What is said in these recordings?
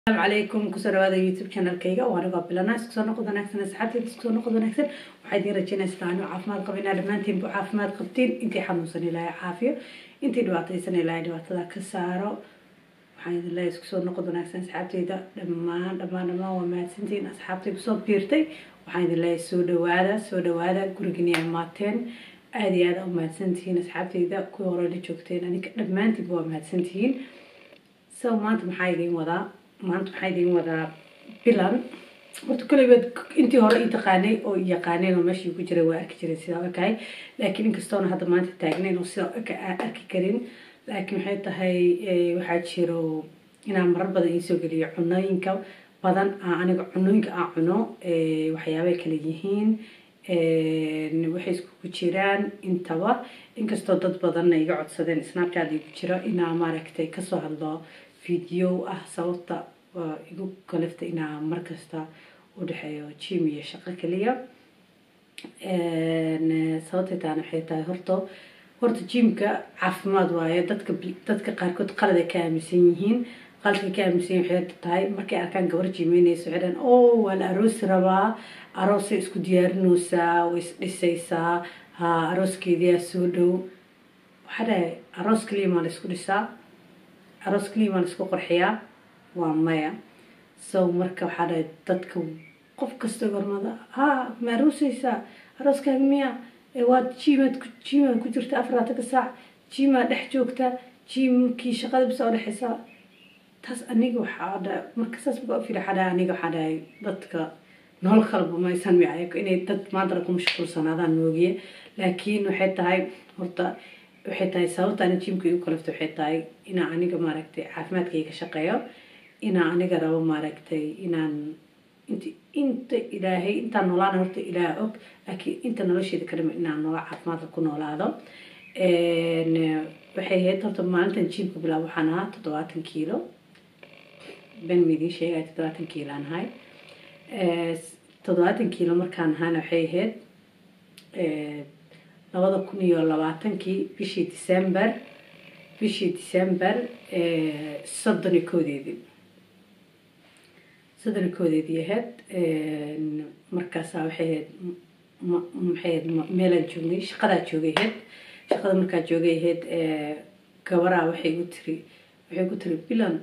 asalaamu calaykum kusoo dhawaada youtube channelkayga waa anigoo bilana isku soo noqod wanaagsan asxaabteeda isku soo noqod wanaagsan waxaa idiin rajaynaysaa anuu caafimaad qaba inaa dhammaantiinbu caafimaad qabtiin intii xanuunsan ilaahay caafiyo intii dhibaataysan ilaahay dhibaatada ka saaro waxaan idin leeyahay isku soo noqod wanaagsan asxaabteyda dhammaan dhammaan dhammaan waa mahadsantihiin asxaabtay kusoo biirtay waxaan idin leeyahay soo dhawaada soo dhawaada gurigini ay maateen aada iyo aada u mahadsantihiin asxaabteyda kuwii hore la joogteen aniga dhammaantiinba waa mahadsantihiin so maanta maxaa idiin wadaa maanta maxaa idiin wadaa bilan horta koleybaad intii hore ii taqaanay oo yaqaaneen oo meeshii ku jiray waa arki jiray sidaa ekahay laakiin inkastoona hadda maanta taagnayn oo sidaa eka aan arki karin laakiin waxay tahay waxaa jiro inaan marar badan iisoo geliyo cunooyinka badan aniga cunooyinka aan cuno waxyaabay kala yihiin waxay iskugu jiraan intaba inkastoo dad badanna iga codsadeen snapchat igu jiro inaa maaragtay kasoo hadlo video ah sababta igu kalifta inaa markasta u dhexeeyo jim iyo shaqo keliya sababtay taana waxay tahay horta horta jimka caafimaad waaye dadka dadka qaarkood qalad ay ka aaminsan yihiin qaladkay ka aaminsan yihin waxay tahay markay arkaan gabar jimeynayso waxay dhahan o waa la aroosi rabaa aroosay isku diyaarinaysaa way isdhisaysaa ha arooskeediyaa soo dhow waxaa dhahay aroos keliya maa la isku dhisaa aroos keliya maa la isku qorxiyaa waa maya so marka waxaa dhahay dadka qof kasta gormada ha ma aroosaysaa arooskaaga miya waad jimaad jimaad ku jirta afaraatanka saac jimaad dhex joogta jimkii shaqada bisa u dhexaysaa taas aniga waxaa dha marka saas marka u fiiri waxaa dhahay aniga waxaa dhahay dadka nolol kalba maysan micayo inay dad maantana ku mashquulsanaadaan moogiye laakiin waxay tahay horta waxay tahay sababta ani jimka igu kalifta waxay tahay inaa aniga maaragtay caafimaadkayga shaqeeyo inaa aniga rabo maaragtay inaan int inta ilaahay intaan noolaana horta ilaah og laakiin inta nolosheeda kalima inaan nolol caafimaadka ku noolaado waxay ahayd horta maalintan jimka bilaab waxaan ahaa toddobaatan kiilo ben midiin sheegaya toddobaatan kiilo aan ahay toddobaatan kiilo markaan ahaana waxay ahayd labada kun iyo labaatankii bishii december bishii december soddon iyo koodeedii soddon iyo koodeedii ahayd markaasaa waxay ahayd maxay ahayd meelaan joognay shaqadaa joogay ahayd shaqada markaa joogay ahayd gabaraa waxay gu tiri waxay ku tiri bilan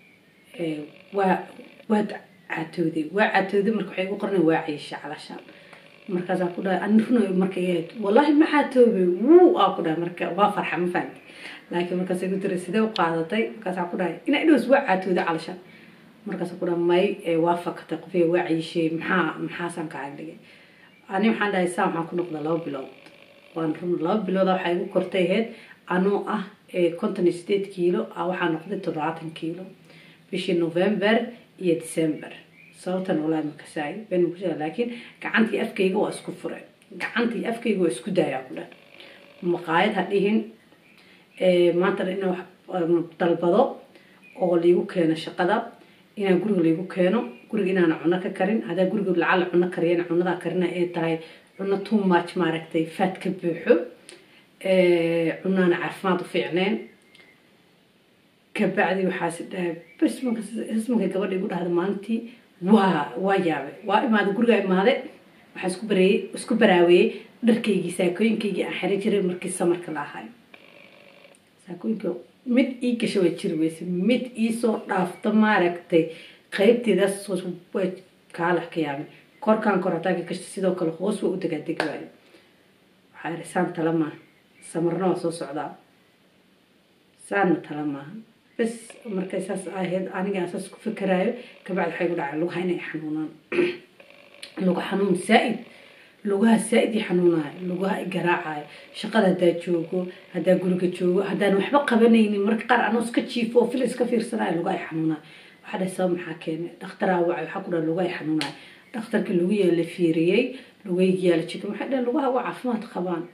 waa waad caatooday waa caatooday marka waxay gu qornay waa ciisha calasha markaasaa ku dhahay ani runoy markay ahayd wallahi ma caatoobay wuu aa ku dhahay marka waa farxa ma fahamti laakiin markaasay ku tiri sidee u qaadatay markaasaa ku dhahay inaa idhows waa caatooday calasha markaasa ku dhahay may waa fakatay qofiya waa ciishay maxaa maxaasaan ka agdhigay ani waxaan dhahay saa waxaan ku noqda laba bilood waan run laba bilooda waxaa igu kortay ahayd anoo ah konton iyo sideed kiilo ah waxaa noqday toddobaatan kiilo bishii november iyo december sababtan walaahi makasaay ben makusheega laakiin gacantii afkayga waa isku fure gacantii afkayga waa isku daayaa ku dhan maqaayad ha dhihin maantana ina wax dalbado oo laigu keeno shaqada inaan guriga laigu keeno guriga inaana cuno ka karin haddaa guriga lacala cuno kariyana cunadaa karina ay tahay cuno too much maaragtay faad ka buuxo cunaana caafimaad u fiicneen kabacdi waxaas dhahay bas ismanka gabadha igu dhahda maalintii waa waa yaabay waa imaaday gurigaa imaaday waxaa isku bareeyey isku baraaweeyey dharkaygii saakooyinkaygii aan xiran jiray markii samarka la ahay saakooyinka mid ii gasha waa jiri weyse mid iisoo dhaafta maaragtay qaybteedaas waa kaalax ka yaabay korkaan kor hataa ka gashta sidoo kale hoos waa u degaadegi waayo waxaa ihi saan tala maaha samarna waa soo socdaa saanna tala maaha bas markay saas ahayd aniga saas ku fikeraayo kabacdi waxay gu dhacay lugaha inay xanuunaan luga xanuun saa-id lugaha saa-id i xanuunayo lugaha i garaacayo shaqada haddaa joogo haddaa guriga joogo haddaan waxba qabanaynin marka qaar anoo iska jiifo oo fil iska fiirsanayo lugaha i xanuunayo waxaa dhahay sabab maxaa keenay dhakhtaraa wacay waxaa ku dhaha lugaha i xanuunayo dhakhtarkii lagu yaala fiiriyey lugaygi yaala jikin waxay dhahay lugaha waa caafimaad qabaan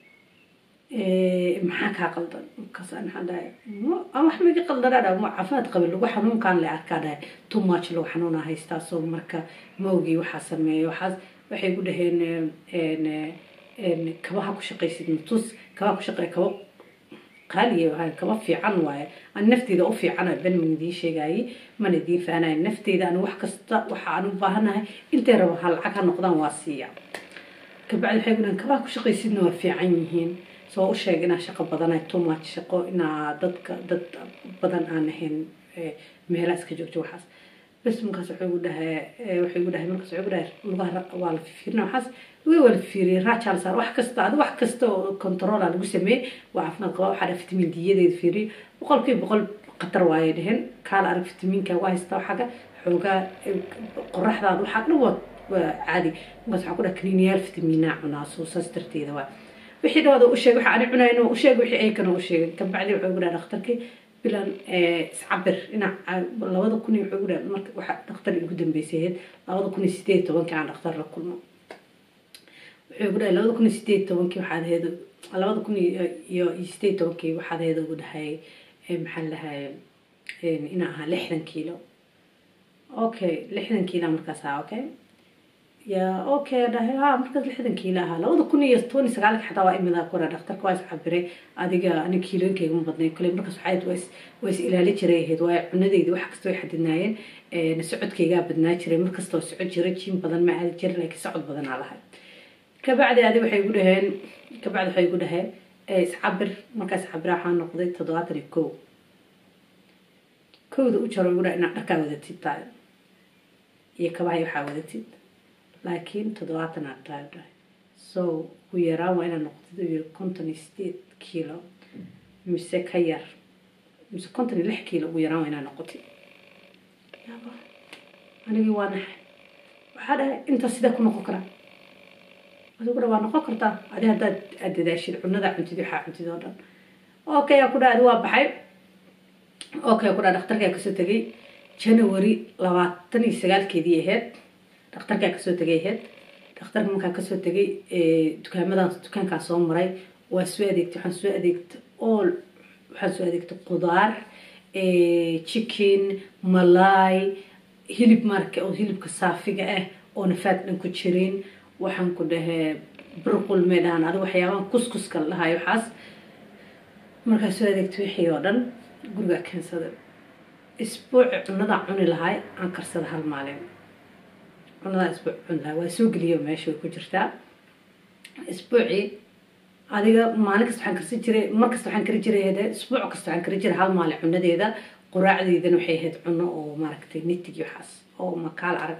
maxaa kaa qaldan markaas maxaa dhahay wax magi qaldanaa dhaha ma caafimaad qabin lagu xanuunkaan le arkaa dhahay too much lagu xanuunaa haystaa soo marka maogii waxaa sameeya waxaas waxay ku dhaheen kabaha ku shaqaysid matus kabaha ku shaqeey kaba qaaliya wahay kaba fiican waaye ani nafteyda u fiicana ben man idiin sheegayay mana idiin fahanaya nafteyda ani wax kasta waxa aan u baahanahay intay rabo ha lacag ha noqdaan waa siiya kabacdi waxay gudhahan kabaha ku shaqaysidna waa fiican yihiin soo u sheeg inaa shaqo badanahay too much shaqo inaa dadka dad badan aan ahayn meelaha iska joogto waxaas bes markaas waxay gu dhahay waxay gu dhahay markaas waxay gu dhahay lugaha waa la fiirina waxaas lugaha waa la fiiriyay raajaa la saar wax kasta adi wax kasta oo controla lagu sameeyey waa caafimaad qaba waxaa dhaha fitamiin diyadeeda fiiriyay boqolkiiba boqol khatar waayay dheheen kaala arag fitamiinka waa haystaa xagga xoogaa qoraxdaada waxaa dhan waa waa caadi markaas waxaa ku dhaha kaniiniyaal fitamiinaa cunaa soo saas darteeda waa wixii dhawaada u sheeg waxa ani cunayno u sheeg wixii ay kana u sheegay kabacdi waxay gu dhaha dhakhtarkii bilan iscabir ina labada kun iyo wuxuu gu dhaha marka waxa dhakhtar igu dambeysay ahayd labada kun iyo sideed tobankii aan dhakhtar la kulmo wuxuu gu dhahay labada kun iyo sideed tobankii waxaad ahayd labada kun iyo sideed tobankii waxaad ahayd ugu dhahay maxaa la dhahay inaa ahaa lixdan kiilo okay lixdan kiilo markaas ahaa okay ya okay dhahay ha markaas lixdan kiilo ahaa labada kun iyo toban iyo sagaalka xataa waa imida kura dhakhtarka waa iscabiray adiga ani kiilooyinkayga ma badnay kule markaas waxay waa is waa is ilaali jiray ahayd waayo cunadeyda wax kasta way xadidnaayeen socodkaygaa badnaa jiray markastoo socod jiray jiim badan ma aadi jiray laakiin socod badanaa lahay kabacdi adi waxay gu dhaheen kabacdi waxay gu dhaheen iscabir markaa iscabira waxaa noqday toddobaatan iyo kow kowda u jaro gu dhaha inaad dharkaa wadatid tahay iyo kabahay waxaa wadatid laakiin toddobaatan aad tahay dhahay so ugu yaraan waa inaad noqotid u yiri konton iyo sideed kiilo mise ka yar mise konton iyo lix kiilo ugu yaraan waa inaad noqotid yaba anigii waa naxay waxaa dhahay intaas sidee ku noqon karaa adigu dha waa noqon kartaa adi haddaad aad dadaashid cunada cuntid waxaa cuntid oo dhan okay aa ku dhaha adi waa baxay okay ku dhaha dhakhtarkaa kasoo tegay january labaatan iyo sagaalkeedii ahayd dhakhtarkaa kasoo tegay ahayd dhakhtarka markaa kasoo tegay dukaamadan dukaankaa soo maray waa soo adeegtay waxaan soo adeegtay all waxaan soo adeegtay qudaar chicken malay hilib marka oo hilibka saafiga ah oo nafaad dhan ku jirin waxaan ku dhahee burqul may dhahaan adiga waxyaabahan kuskuska la dhahayo waxaas markaa soo adeegtay wixii oo dhan gurigaa keensaday isbuuci cunadaa cuni lahay aan karsada hal maalin cunadaa isbuuc cuni lahay waa soo geliyo meesha way ku jirtaa isbuucii adiga maalin kasta waxaan karsan jiray mar kasta waxaan kari jiray hade isbuuc kasta waxaan kari jiray hal maalin cunadeeda quraacdeedana waxay ahayd cuno oo maaragtay nitigi waxaas oo makaal arag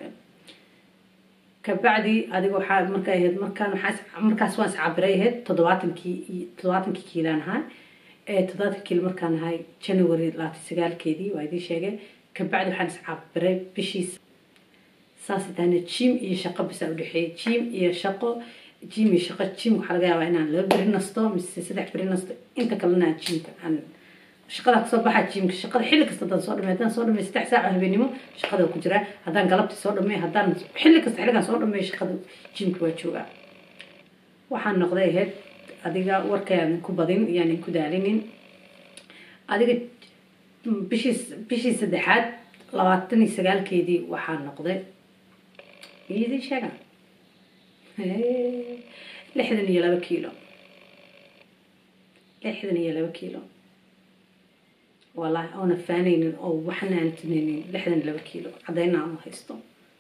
kabacdi adiga waxaa marka ahayd markaan waxaa markaas waan iscabiray ahayd toddobaatankii toddobaatankii kiilaan ahaa toddobaatan kiilo markaan ahay january labaatan sagaalkeedii waa idiin sheegay kabacdi waxaan iscabiray bishiis saas tahana jim iyo shaqo bisaa udhexeeyay jim iyo shaqo jim iyo shaqo jim waxaa laga yaabaa inaan laba beri nasto mise saddex beri nasto inta kalena aan jimka aan shaqada kasoo baxa jimka shaqada xilli kasta haddaan soo dhamay haddaan soo dhamay saddex saaca habeenimo shaqada ku jiraa haddaan galabti soo dhamay haddaan xilli kasta xilligaan soo dhamay shaqada jimka waa joogaa waxaan noqday ahayd adiga warkayaan ku badin iyaanan ku daalinin adiga bishii bishii saddexaad labaatan iyo sagaalkeedii waxaa noqday idin sheega lixdan iyo laba kiilo lixdan iyo laba kiilo wallahi oona faanaynin oo waxna aan tunaynin lixdan iyo laba kiilo caddayna aan haysto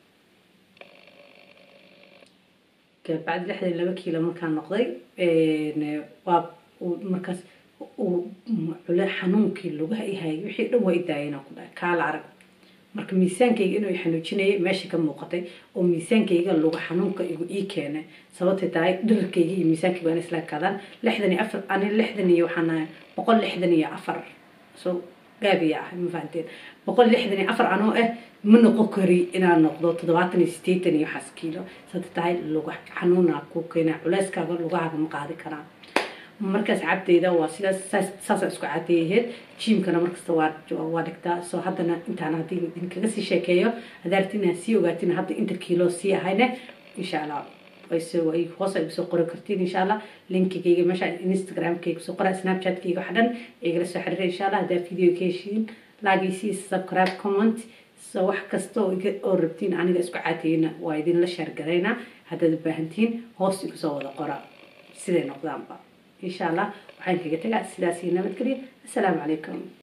kabacdi lixdan iyo laba kiilo markaan noqday waa markaas cule xanuunkii lugaha ihayay wixii dhan waa idaayeen ku dhahay kaala arag marka miisaankayga inuu xanuujinayay meesha ka muuqatay oo miisaankayga luga xanuunka igu ii keenay sababtay tahay dhirirkayga iyo miisaankayga waan isla kadaan lixdan iyo afar ani lixdan iyo waxaan ahay boqol lixdan iyo afar so gaabiya ah ma fahanteen boqol lixdan iyo afar anoo ah ma noqon kari inaan noqdo toddobaatan iyo sideetan iyo waxaas kiilo sababtay tahay luga xanuuna ku keenay culeyskaaga lugahaaga ma qaadi karaan markaas cabdeyda waa sidaas saasa isku cadeeyaheed jiimkana markasta waa waa dhigtaa soo haddana intaan haddii idinkaga sii sheekeeyo hadaarti inaan sii ogaatin hadda inta kiilo sii ahayne insha allah hoos ay kusoo qori kartiin insha allah linkigayga meesha instagramkayga kusoo qora snapchatkayga wax dhan igala soo xiriira insha allah haddaa video ka heshiin laagaysi subscribe comment so wax kasta oo rabtiin aniga isku caateyna waa idinla sheergaraynaa haddaad u baahantihiin hoos igu soo wada qora siday noqdaanba insha allah waxaan kaga tagaa sidaas iyo nabadgelya assalaamu calaykum